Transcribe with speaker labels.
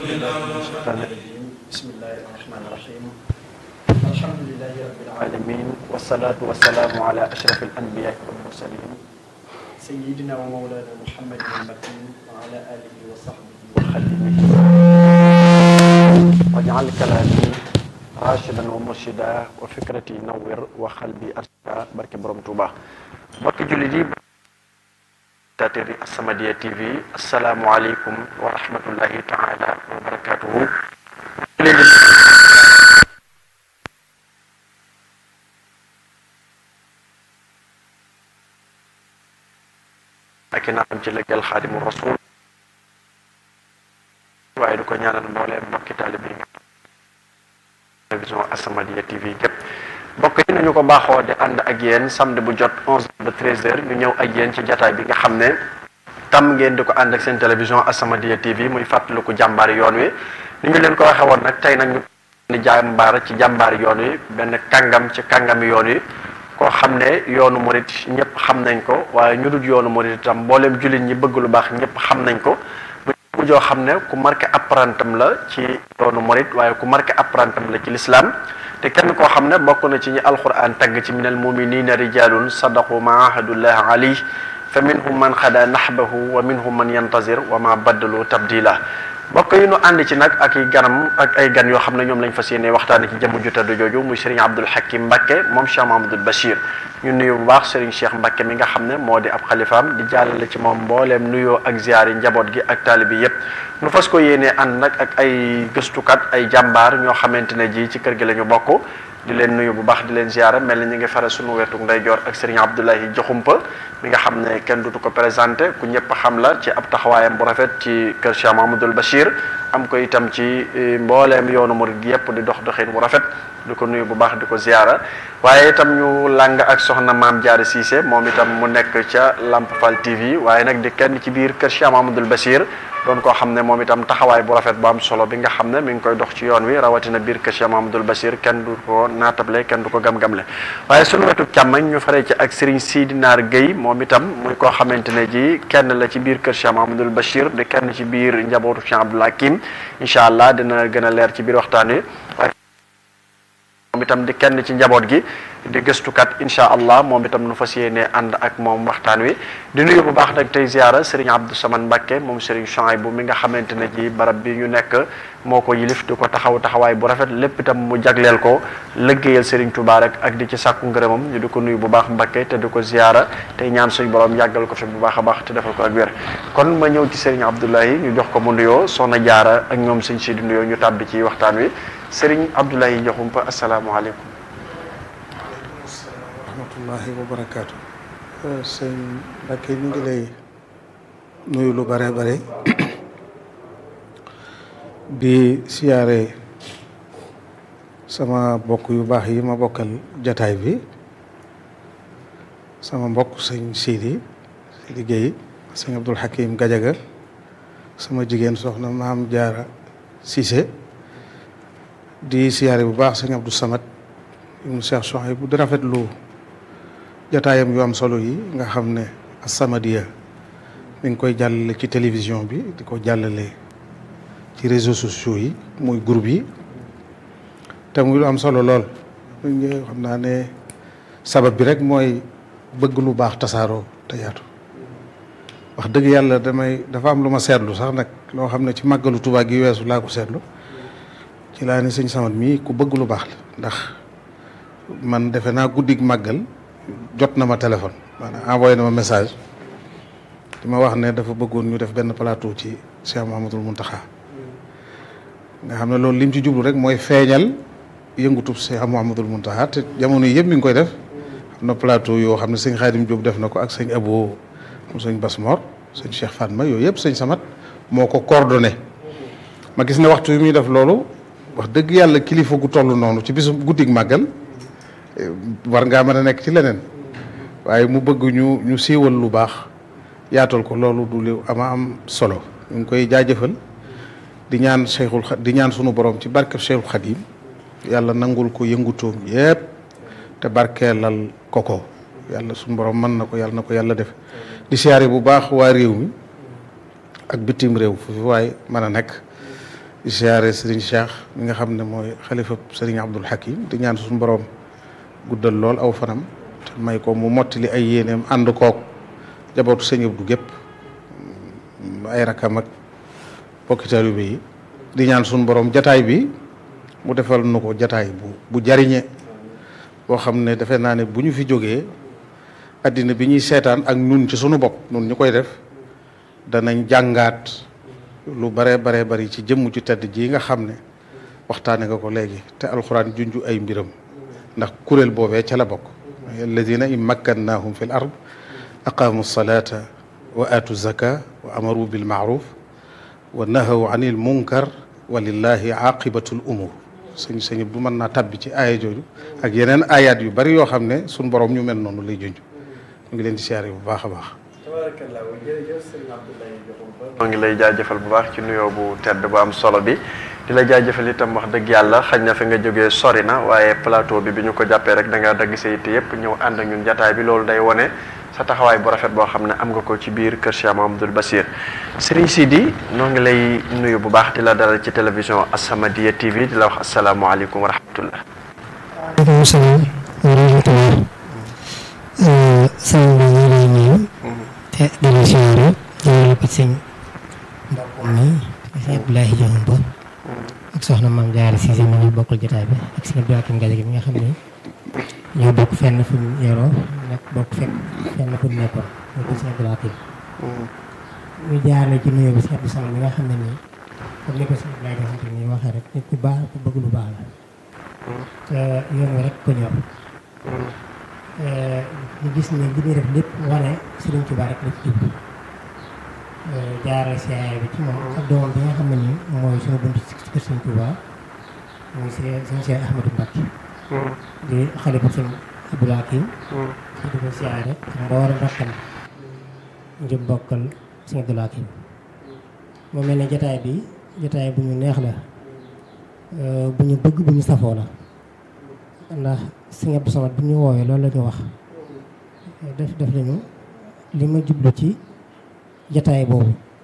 Speaker 1: بسم الله الرحمن الرحيم الحمد لله رب العالمين والصلاة والسلام على أشرف الأنبياء والمرسلين سيدنا ومولانا محمد المكين وعلى آله وصحبه وخدمه واجعل كلامي راشدا ومرشدا وفكرتي نور وقلبي أرشدا بركة بروم توبا mbokki jullit yi tateri As-Samadiyya TV asalaamualeykum wa rahmatullahi taala wa barakatuhu ak i naam ci lëggal xaadimu rasul waaye du ko ñaanal mbooleem mbokki taalibe yi télévision As-Samadiyya TV gépp mbokk yi nañu ko baaxoo di ànd ak yéen samedi bu jot 11 ba 13 heures ñu ñëw ak yéen ci jataay bi nga xam ne tam ngeen di ko ànd ak seen télévision As-Samadiyya TV muy fàttaliku jàmbaari yoon wi ni ñu leen ko waxee woon nag tey nag ñu ni jàmbaar ci jàmbaari yoon wi benn kàngam ci kàngami yoon wi koo xam ne yoonu murit ñëpp xam nañ ko waaye ñu dul yoonu murit itam mbooleem jullit ñi bëgg lu baax ñëpp xam nañ ko mu joo xam ne ku marqué apprentam la ci yoonu murit waaye ku marqué apprentam la ci l'islam te kenn koo xam ne bokk na ci ñi alquran tagg ci minal muminina rijalun sadaqu ma ahadullah alayh fa minhum man xada nahbahu wa minhum man yantazir wa ma baddalu tabdila bokk yi nu ànd ci nag ak i ganam ak ay gan yoo xam ne ñoom lañ fas yéene waxtaane ci jëmm ju tedd jooju muy Serigne Abdoul Hakim Mbacké moom Cheikh Mahamadul Bachir ñu nuyu bu baax Serigne Cheikh Mbacké mi nga xam ne moo di ab xalifaam di jàllale ci moom mbooleem nuyoo ak ziyaar yi njaboot gi ak taalibi yépp nu fas ko yéenee ànd nag ak ay gëstukat ay jàmbaar ñoo xamante ne ji ci kër gi la ñu bokk di leen nuyu bu baax di leen ziyaara mel ni ñu ngi fare suñu wetu ndeyjoor ak Serigne Abdoulaye Joxumpa mi nga xam ne kenn dutu ko présenté ku ñëpp xam la ci ab taxawaayam bu rafet ci kër Cheikh Mahamadul Bachir am ko itam ci mbooleem yoonu murid gi yëpp di dox doxin bu rafet di ko nuyu bu baax di ko ziyaara waaye itam ñu làng ak soxna maam Jaara Cissé moom itam mu nekk ca Lamp Fall TV waaye nag di kenn ci biir kër Cheikh Mahamadul Bachir doon koo xam ne moom itam taxawaay bu rafet bu am solo bi nga xam ne mi ngi koy dox ci yoon wi rawatina biir kër Cheikh Mahamadul Bachir kenn du ko naatable kenn du ko gam-gamle waaye sunu wetu càmmañ ñu faree ci ak Serigne Sidi Naar Guèye moom itam muy koo xamante ne ji kenn la ci biir kër Cheikh Mahamadul Bachir di kenn ci biir njabootu Cheikh Abdoul Hakim incha allah dina gën a leer ci biir waxtaan wi moom itam di kenn ci njaboot gi di gëstukat incha allah moom itam nu fas yéene ànd ak moom waxtaan wi di nuyu bu baax nag tey ziara Serigne Abdou Samane Mbacké moom Serigne Chouaïbou mi nga xamante ne ji barab bi ñu nekk moo ko yilif di ko taxaw taxawaay bu rafet lépp itam mu jagleel ko lëggéeyal Serigne Touba rek ak di ci sàkku ngërëmam ñu di ko nuyu bu baax Mbacké te di ko ziara tey ñaan suñu borom yàggal ko fi bu baax a baax te defal ko ak wér kon ma ñëw ci Serigne Abdoulaye ñu jox ko mu nuyoo soxna jaara ak ñoom sëñ si di nuyoo ñu tàbbi ci waxtaan wi Serigne Abdoulaye Diakhoumpa asalaamaaleykum
Speaker 2: rahmatullahi wa barakaatu sëñ Mbacké ñu ngi lay nuyu lu bare bare di siyaare sama mbokk yu baax yi ma bokkal jataay bi sama mbokk sëñ Sidi Sidi Guèye sëñ Abdoul Hakim Gajaga sama jigéen soxna Maam Jaara Cissé di siyaare bu baax sëñ Abdou Samad ibnu Cheikh Chouaïbou di rafetlu jataayam yu am solo yi nga xam ne As-Samadiyya mi ngi koy jàllale ci télévision bi di ko jàllale ci réseaux sociaux yi muy groupe yi te muy lu am solo lool xam naa ne sabab bi rek mooy bëgg lu baax tasaaroo te yaatu wax dëgg yàlla damay dafa am lu ma seetlu sax nag loo xam ne ci màggalu Tuubaa gi weesu laa ko seetlu ci laa ne sëñ Samad mii ku bëgg lu baax la ndax man defe naa guddig màggal jot na ma téléphone maanaam envoyé na ma message di ma wax ne dafa bëggoon ñu def benn plateau ci Cheikh Mouhamadoul Mountakha nga xam ne loolu lim ci jublu rek mooy feeñal yëngutub Cheikh Mouhamadoul Mountakha te jamono yi yëpp mi ngi koy def am na plateau yoo xam ne sëñ Xaadim Diop def na ko ak sëñ Abo mu sëñ Basmor sëñ Cheikh Fatma yooyu yëpp sëñ Samat moo ko coordonné ma gis ne waxtu yi muy def loolu wax dëgg yàlla kilifa gu toll noonu ci bisu guddig màggal war ngaa mën a nekk ci leneen waaye mu bëgg ñu ñu siiwal lu baax yaatal ko loolu du li ama am solo ñu ngi koy jaajëfal di ñaan Cheikhul di ñaan sunu borom ci barkeb Cheikhul Khadim yàlla nangul ko yëngutoom yépp te barkeelal ko ko yàlla sunu borom mën na ko yàlla na ko yàlla def di siyaare bu baax waa réew mi ak bitim réew fu fi waaye mën a nekk di siyaare Serigne Cheikh mi nga xam ne mooy xalifa Serigne Abdul Hakim di ñaan suñu borom guddal lool aw fanam te may ko mu mottali ay yéeneem ànd kook jabootu sëñ Abdou gépp ay rakam ak bokki taalibe yi di ñaan suñu borom jataay bi mu defal nu ko jataay bu bu jariñe boo xam ne defe naa ne bu ñu fi jógee addina bi ñuy seetaan ak nun ci sunu bopp nun ñu koy def danañ jàngaat lu bare bare bari ci jëmm ju tedd ji nga xam ne waxtaane nga ko léegi te alxuraan junju ay mbiram ndax kuréel boobee ca la bokk alladina in makkannahum fi l ard aqaamu salata wa aatu zaka wa amaru bil maaruf wa nahaw anil munkar wa lillahi aqibatul umur sëñ sëñ bu mën naa tabbi ci aaya jooju ak yeneen ayaat yu bari yoo xam ne suñ borom ñu mel noonu lay junj ñu ngi leen di siyaare bu baax a baax
Speaker 1: moo ngi lay jaajëfal bu baax ci nuyoo bu tedd bu am solo bi di la jaajëfal itam wax dëgg yàlla xañ na fi nga jógee sori na waaye plateau bi bi ñu ko jàppee rek da nga dagg sa yitte yëpp ñëw ànd ak ñun jataay bi loolu day wone sa taxawaay bu rafet boo xam ne am nga ko ci biir kër Cheikh Mahamadul Basir Serigne Sidi noo ngi lay nuyu bu baax di la dalal ci télévision As-Samadiyya TV di la wax asalaamualeykum wa rahmatullah
Speaker 3: waaleykum salaam wa rahmatullah sëñ bi ñu lay nuyu te di la siyaare jëmale ko ci sëñ mbokkum mi sëñ Abdoulaye Diagne Ba ak soxna maam Jaara Cissé mi ñu bokkal jotaay bi ak sëñ Abdoulaye Kim Gaye gi mi nga xam ne ñoo bokk fenn fu ñu yoroo nag bokk fekk fenn fu ñu nekkoon ñu ko sëñ Abdoulaye Kim ñu jaarale ci nuyoo bi sëñ Abdou Samad mi nga xam ne nii comme ni ko sëñ Abdoulaye Diagne nii waxee rek nit ku baax ku bëgg lu baax la te yoon wi rek ko ñor ñu gis ne li ñuy def lépp wane Sëriñ Tuubaa rek la ci jublu jaarale siyaare bi ci moom ak doomam bi nga xam ne nii mooy suñu bunt ci kër Sëriñ Tuubaa muy sëñ Cheikh Ahmadou Mbacké di xale bu sëñ Abdou Hakim ci di ko siyaare ak mboolem rakkam ngir bokkal sëñ Abdou Hakim moo mel ne jotaay bi jotaay bu ñu neex la bu ñu bëgg bu ñu safoo la ndax sëñ Abdou Samad bu ñu woowee loolu la ñu wax def def nañu li ma jublu ci jataay boobu